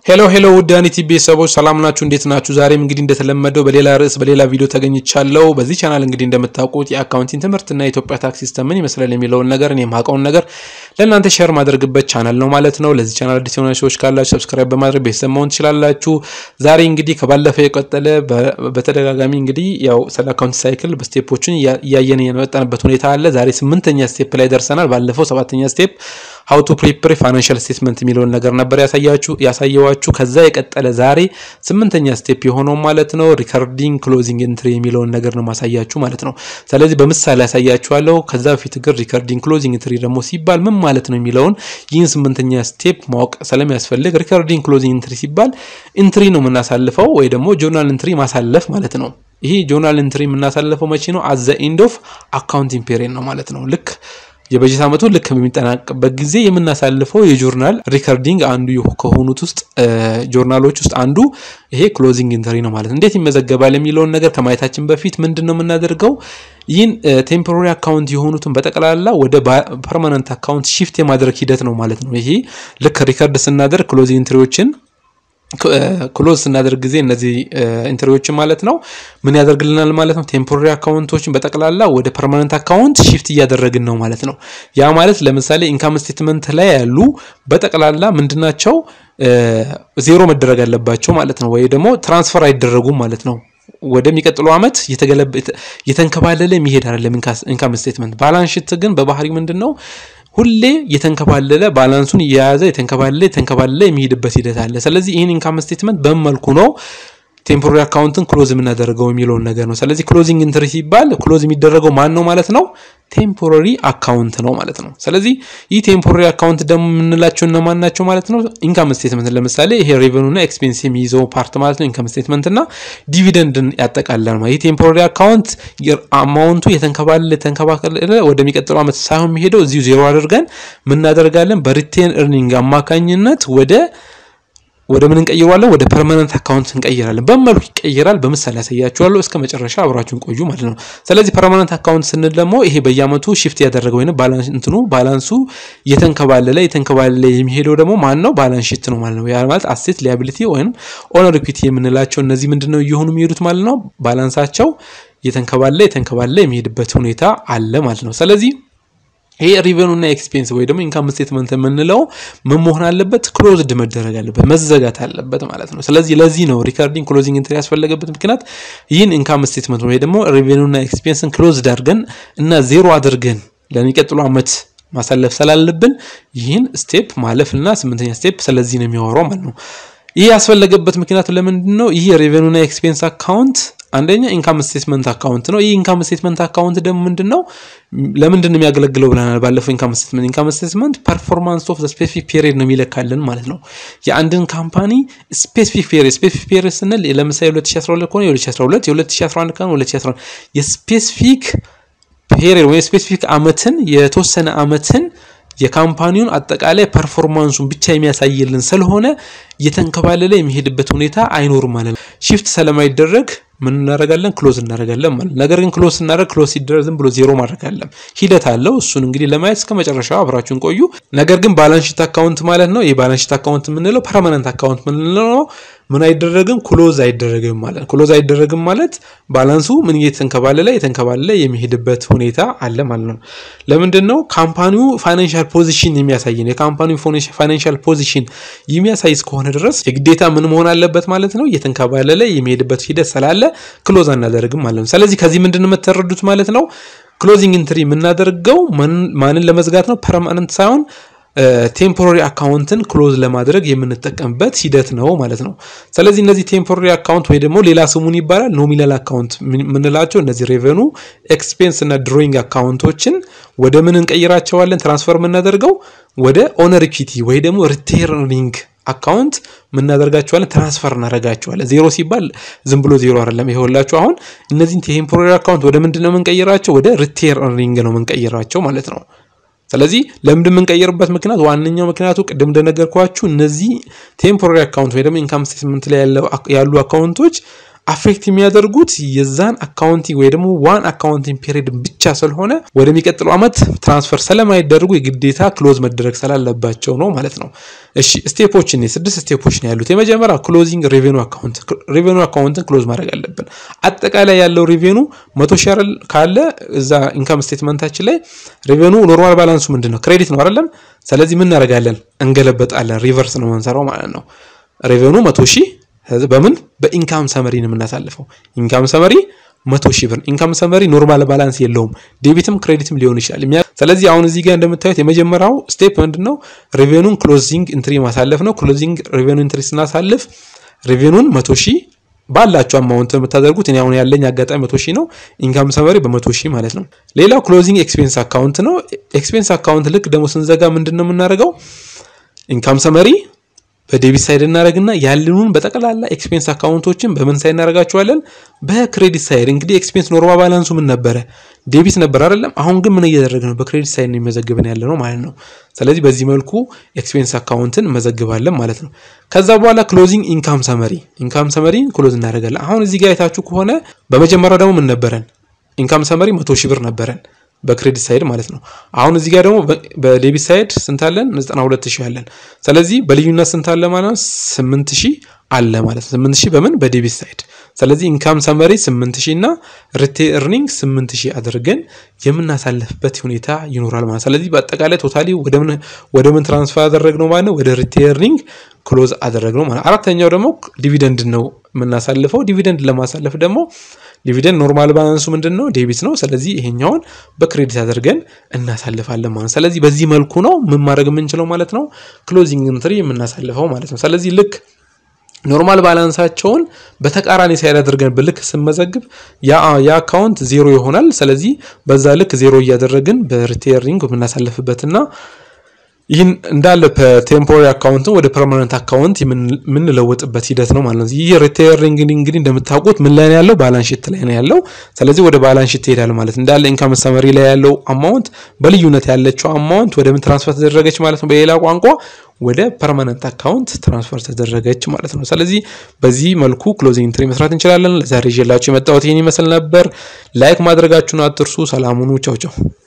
ሄሎ ሄሎ ውድ አኒቲ ቤተሰቦች ሰላም ናችሁ? እንዴት ናችሁ? ዛሬም እንግዲህ እንደተለመደው በሌላ ርዕስ በሌላ ቪዲዮ ተገኝቻለሁ። በዚህ ቻናል እንግዲህ እንደምታውቁት የአካውንቲንግ ትምህርት እና የኢትዮጵያ ታክስ ሲስተም ምን ይመስላል የሚለውን ነገር እኔ የማውቀውን ነገር ለእናንተ ሼር ማድረግበት ቻናል ነው ማለት ነው። ለዚህ ቻናል አዲስ የሆነ ሰዎች ካላችሁ ሰብስክራይብ በማድረግ ቤተሰብ መሆን ትችላላችሁ። ዛሬ እንግዲህ ከባለፈው የቀጠለ በተደጋጋሚ እንግዲህ ያው ስለ አካውንት ሳይክል በስቴፖችን እያየን የመጣንበት ሁኔታ አለ። ዛሬ ስምንተኛ ስቴፕ ላይ ደርሰናል። ባለፈው ሰባተኛ ስቴፕ ሀው ቱ ፕሪፕሪ ፋይናንሻል ስቴትመንት የሚለውን ነገር ነበር ያሳያችሁ ያሳየዋችሁ። ከዛ የቀጠለ ዛሬ ስምንተኛ ስቴፕ የሆነው ማለት ነው ሪከርዲንግ ክሎዚንግ ኤንትሪ የሚለውን ነገር ነው ማሳያችሁ ማለት ነው። ስለዚህ በምሳሌ ያሳያችኋለሁ። ከዛ በፊት ግን ሪከርዲንግ ክሎዚንግ ኤንትሪ ደግሞ ሲባል ምን ማለት ነው የሚለውን ይህን ስምንተኛ ስቴፕ ማወቅ ስለሚያስፈልግ ሪከርዲንግ ክሎዚንግ ኤንትሪ ሲባል ኢንትሪ ነው የምናሳልፈው ወይ ደግሞ ጆርናል ኢንትሪ ማሳለፍ ማለት ነው። ይሄ ጆርናል ኢንትሪ የምናሳልፈው መቼ ነው? አዘ ኤንድ ኦፍ አካውንቲንግ ፔሪድ ነው ማለት ነው ልክ የበጀት ዓመቱ ልክ በሚጠናቀቅበት ጊዜ የምናሳልፈው የጆርናል ሪከርዲንግ አንዱ ከሆኑት ውስጥ ጆርናሎች ውስጥ አንዱ ይሄ ክሎዚንግ ኢንተሪ ነው ማለት ነው። እንዴት ይመዘገባል የሚለውን ነገር ከማየታችን በፊት ምንድን ነው የምናደርገው? ይህን ቴምፖራሪ አካውንት የሆኑትን በጠቅላላ ወደ ፐርማነንት አካውንት ሺፍት የማድረግ ሂደት ነው ማለት ነው። ይሄ ልክ ሪከርድ ስናደርግ ክሎዚንግ ኢንትሪዎችን ክሎዝ ስናደርግ ጊዜ እነዚህ ኢንትሪዎችን ማለት ነው ምን ያደርግልናል ማለት ነው። ቴምፖራሪ አካውንቶችን በጠቅላላ ወደ ፐርማነንት አካውንት ሺፍት እያደረግን ነው ማለት ነው። ያ ማለት ለምሳሌ ኢንካም ስቴትመንት ላይ ያሉ በጠቅላላ ምንድናቸው ዜሮ መደረግ አለባቸው ማለት ነው። ወይ ደግሞ ትራንስፈር አይደረጉም ማለት ነው። ወደሚቀጥለው ዓመት የተንከባለለ የሚሄድ አይደለም ኢንካም ስቴትመንት። ባላንስ ሺት ግን በባህሪ ምንድን ነው ሁሌ የተንከባለለ ባላንሱን እየያዘ የተንከባለለ የተንከባለለ የሚሄድበት ሂደት አለ። ስለዚህ ይህን ኢንካም ስቴትመንት በምን መልኩ ነው ቴምፖራሪ አካውንትን ክሎዝ የምናደርገው የሚለውን ነገር ነው። ስለዚህ ክሎዚንግ ኢንትሪ ሲባል ክሎዝ የሚደረገው ማን ነው ማለት ነው? ቴምፖራሪ አካውንት ነው ማለት ነው። ስለዚህ ይህ ቴምፖራሪ አካውንት ደግሞ የምንላቸው እነማን ናቸው ማለት ነው? ኢንካም ስቴትመንት ለምሳሌ ይሄ ሬቨኑና ኤክስፔንስ የሚይዘው ፓርት ማለት ነው። ኢንካም ስቴትመንት እና ዲቪደንድን ያጠቃልላል ማለት ይህ ቴምፖራሪ አካውንት አማውንቱ የተንከባለለ የተንከባለለ ወደሚቀጥለው ዓመት ሳይሆን የሚሄደው እዚሁ ዜሮ አድርገን ምናደርጋለን በሪቴን እርኒንግ አማካኝነት ወደ ወደ ምን እንቀይረዋለን? ወደ ፐርማነንት አካውንት እንቀይራለን። በመልኩ ይቀይራል። በምሳሌ ያሳያችኋለሁ። እስከ መጨረሻ አብራችሁን ቆዩ ማለት ነው። ስለዚህ ፐርማነንት አካውንት ስንል ደግሞ ይሄ በየአመቱ ሽፍት ያደረገ ወይም ባላንስ እንትኑ ባላንሱ የተንከባለለ የተንከባለለ የሚሄደው ደግሞ ማን ነው? ባላንስ ሺት ነው ማለት ነው። ያ ማለት አሴት ሊያቢሊቲ ወይም ኦነር ኢኩዊቲ የምንላቸው እነዚህ ምንድነው እየሆኑ የሚሄዱት ማለት ነው። ባላንሳቸው የተንከባለለ የተንከባለለ የሚሄድበት ሁኔታ አለ ማለት ነው። ስለዚህ ይሄ ሪቨኑ እና ኤክስፔንስ ወይ ደግሞ ኢንካም ስቴትመንት የምንለው ምን መሆን አለበት? ክሎዝድ መደረግ አለበት፣ መዘጋት አለበት ማለት ነው። ስለዚህ ለዚህ ነው ሪካርዲንግ ክሎዚንግ ኢንትሪ ያስፈለገበት ምክንያት ይህን ኢንካም ስቴትመንት ወይ ደግሞ ሪቨኑ እና ኤክስፔንስን ክሎዝድ አድርገን እና ዜሮ አድርገን ለሚቀጥሉ ዓመት ማሳለፍ ስላለብን ይህን ስቴፕ ማለፍ እና ስምንተኛ ስቴፕ ስለዚህ ነው የሚያወራው ማለት ነው። ይህ ያስፈለገበት ምክንያቱ ለምንድን ነው? ይህ የሬቨኑ እና ኤክስፔንስ አካውንት አንደኛ ኢንካም ስቴትመንት አካውንት ነው። ይህ ኢንካም ስቴትመንት አካውንት ደግሞ ምንድን ነው ለምንድን ነው የሚያገለግለው ብለናል ባለፈው። ኢንካም ስቴትመንት ኢንካም ስቴትመንት ፐርፎርማንስ ኦፍ ስፔሲፊክ ፔሪድ ነው የሚለካልን ማለት ነው። የአንድን ካምፓኒ ስፔሲፊክ ፔሪድ ስፔሲፊክ ፔሪድ ስንል ለምሳሌ 2012 ከሆነ የ2012 የ2011 ከሆነ 2011 የስፔሲፊክ ፔሪድ ወይም ስፔሲፊክ አመትን የተወሰነ አመትን የካምፓኒውን አጠቃላይ ፐርፎርማንሱን ብቻ የሚያሳይልን ስለሆነ እየተንከባለለ የሚሄድበት ሁኔታ አይኖርም ማለት ነው። ሺፍት ስለማይደረግ ምን እናደርጋለን? ክሎዝ እናደርጋለን ማለት ነው። ነገር ግን ክሎዝ ስናደርግ ክሎዝ ሲደረግ ዝም ብሎ ዜሮ ማድረግ አለም ሂደት አለው። እሱን እንግዲህ ለማየት እስከ መጨረሻው አብራችሁን ቆዩ። ነገር ግን ባላንስ ሺት አካውንት ማለት ነው። የባላንስ ሺት አካውንት የምንለው ፐርማነንት አካውንት ምንለው ነው። ምን አይደረግም? ክሎዝ አይደረግም ማለት ነው። ክሎዝ አይደረግም ማለት ባላንሱ ምን እየተንከባለለ የተንከባለለ የሚሄድበት ሁኔታ አለ ማለት ነው። ለምንድን ነው? ካምፓኒው ፋይናንሻል ፖዚሽን የሚያሳይ ነው። የካምፓኒው ፋይናንሻል ፖዚሽን የሚያሳይ እስከሆነ ድረስ የግዴታ ምን መሆን አለበት ማለት ነው። እየተንከባለለ የሚሄድበት ሂደት ስላለ ክሎዝ አናደርግም ማለት ነው። ስለዚህ ከዚህ ምንድን ነው የምትረዱት ማለት ነው። ክሎዚንግ ኢንትሪ የምናደርገው ማንን ለመዝጋት ነው? ፐርማነንት ሳይሆን ቴምፖራሪ አካውንትን ክሎዝ ለማድረግ የምንጠቀምበት ሂደት ነው ማለት ነው። ስለዚህ እነዚህ ቴምፖራሪ አካውንት ወይ ደግሞ ሌላ ስሙን ይባላል ኖሚናል አካውንት የምንላቸው እነዚህ ሬቨኑ ኤክስፔንስ እና ድሮይንግ አካውንቶችን ወደ ምን እንቀይራቸዋለን? ትራንስፈር የምናደርገው ወደ ኦነር ኢኩዊቲ ወይ ደግሞ ሪቴርኒንግ አካውንት ምናደርጋቸዋለን ትራንስፈር እናደርጋቸዋለን። ዜሮ ሲባል ዝም ብሎ ዜሮ አይደለም። ይኸውላችሁ አሁን እነዚህን ቴምፖራሪ አካውንት ወደ ምንድን ነው የምንቀይራቸው? ወደ ሪቴርኒንግ ነው የምንቀይራቸው ማለት ነው። ስለዚህ ለምንድን የምንቀይርበት ምክንያት ዋነኛው ምክንያቱ ቅድም እንደነገርኳችሁ እነዚህ ቴምፖራሪ አካውንት ወይ ደግሞ ኢንካም ስቴትመንት ላይ ያሉ አካውንቶች አፌክት የሚያደርጉት የዛን አካውንቲንግ ወይ ደግሞ ዋን አካውንቲንግ ፔሪድ ብቻ ስለሆነ ወደሚቀጥለው ዓመት ትራንስፈር ስለማይደረጉ የግዴታ ክሎዝ መደረግ ስላለባቸው ነው ማለት ነው። እሺ ስቴፖች እኔ ስድስት ስቴፖች ነው ያሉት። የመጀመሪያ ክሎዚንግ ሬቬኑ አካውንት ሬቬኑ አካውንትን ክሎዝ ማድረግ አለብን። አጠቃላይ ያለው ሬቬኑ መቶ ሺህ አይደል ካለ እዛ ኢንካም ስቴትመንታችን ላይ ሬቬኑ ኖርማል ባላንሱ ምንድን ነው? ክሬዲት ነው አይደለም? ስለዚህ ምን እናደርጋለን? እንገለበጣለን። ሪቨርስ ነው የምንሰራው ማለት ነው። ሬቬኑ መቶ ሺህ በምን በኢንካም ሰመሪ ነው የምናሳልፈው። ኢንካም ሰመሪ መቶ ሺህ ብር ኢንካም ሰመሪ ኖርማል ባላንስ የለውም። ዴቢትም ክሬዲትም ሊሆን ይችላል። ስለዚህ አሁን እዚህ ጋር እንደምታዩት የመጀመሪያው ስቴፕ ምንድን ነው? ሬቬኑን ክሎዚንግ ኢንትሪ ማሳለፍ ነው። ክሎዚንግ ሬቬኑ ኢንትሪ ስናሳልፍ ሬቬኑን መቶ ሺህ ባላቸው አማውንት የምታደርጉት እኔ አሁን ያለኝ አጋጣሚ መቶ ሺህ ነው። ኢንካም ሰመሪ በመቶ ሺህ ማለት ነው። ሌላው ክሎዚንግ ኤክስፔንስ አካውንት ነው። ኤክስፔንስ አካውንት ልክ ደግሞ ስንዘጋ ምንድን ነው የምናደርገው? ኢንካም ሰመሪ በዴቢት ሳይድ እናደረግና ያለኑን በጠቅላላ ኤክስፔንስ አካውንቶችን በምን ሳይድ እናደርጋቸዋለን? በክሬዲት ሳይድ። እንግዲህ ኤክስፔንስ ኖርማል ባላንሱ ምን ነበረ? ዴቢት ነበር አይደለም? አሁን ግን ምን እያደረግ ነው? በክሬዲት ሳይድ ነው የሚመዘግበን ያለ ነው ማለት ነው። ስለዚህ በዚህ መልኩ ኤክስፔንስ አካውንትን መዘግባለን ማለት ነው። ከዛ በኋላ ክሎዚንግ ኢንካም ሰመሪ፣ ኢንካም ሰመሪ ክሎዝ እናደርጋለን። አሁን እዚህ ጋር የታችሁ ከሆነ በመጀመሪያው ደግሞ ምን ነበረን? ኢንካም ሰመሪ መቶ ሺህ ብር ነበረን በክሬዲት ሳይድ ማለት ነው። አሁን እዚህ ጋር ደግሞ በዴቢት ሳይድ ስንት አለን? 92 ሺህ አለን። ስለዚህ በልዩነት ስንት አለ ማለት ነው? 8 ሺህ አለ ማለት ነው። 8 ሺህ በምን በዴቢት ሳይድ። ስለዚህ ኢንካም ሰመሪ 8 ሺህ እና ሪቴን ኤርኒንግ 8 ሺህ አድርገን የምናሳልፍበት ሁኔታ ይኖራል ማለት ስለዚህ በአጠቃላይ ቶታሊ ወደ ምን ትራንስፈር አደረግነው ማለት ነው? ወደ ሪቴን ኤርኒንግ ክሎዝ አደረግነው ማለት። አራተኛው ደግሞ ዲቪደንድ ነው የምናሳልፈው። ዲቪደንድ ለማሳለፍ ደግሞ ዲቪደንድ ኖርማል ባላንሱ ምንድን ነው? ዴቢት ነው። ስለዚህ ይሄኛውን በክሬዲት አድርገን እናሳልፋለን ማለት ስለዚህ በዚህ መልኩ ነው ምን ማድረግ የምንችለው ማለት ነው ክሎዚንግ ኢንትሪ የምናሳልፈው ማለት ነው። ስለዚህ ልክ ኖርማል ባላንሳቸውን በተቃራኒ ሳይድ አድርገን በልክ ስንመዘግብ የአካውንት ዜሮ ይሆናል። ስለዚህ በዛ ልክ ዜሮ እያደረግን በሪቴሪንግ የምናሳልፍበትና ይህን እንዳለ ቴምፖራሪ አካውንትን ወደ ፐርማነንት አካውንት የምንለወጥበት ሂደት ነው ማለት ነው። ይህ ሪቴሪንግ እንግዲህ እንደምታውቁት ምን ላይ ነው ያለው? ባላንስ ሺት ላይ ነው ያለው። ስለዚህ ወደ ባላንስ ሺት ትሄዳል ማለት እንዳለ ኢንካም ሰመሪ ላይ ያለው አማውንት በልዩነት ያለችው አማውንት ወደ ምን ትራንስፈር ተደረገች ማለት ነው። በሌላ ቋንቋ ወደ ፐርማነንት አካውንት ትራንስፈር ተደረገች ማለት ነው። ስለዚህ በዚህ መልኩ ክሎዚንግ ኢንትሪ መስራት እንችላለን። ለዛሬ ይዤላችሁ የመጣሁት ይህን ይመስል ነበር። ላይክ ማድረጋችሁን አትርሱ። ሰላሙኑ ቻው ቻው።